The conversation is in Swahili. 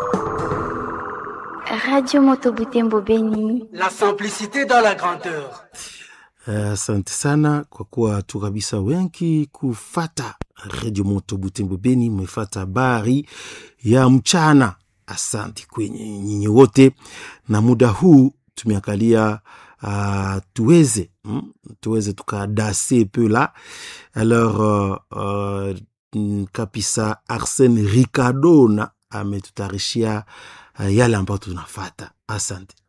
Radio Moto Butembo Beni. La simplicité dans la grandeur. Asante uh, sana kwa kuwa tu kabisa wengi kufata Radio Moto Butembo Beni, mmefata habari ya mchana. Asante kwenye nyinyi wote, na muda huu tumeangalia uh, tuweze mm, tuweze tukadase peu la alors uh, uh, kabisa Arsene Ricardona ametutayarishia uh, yale ambayo tunafata. Asante.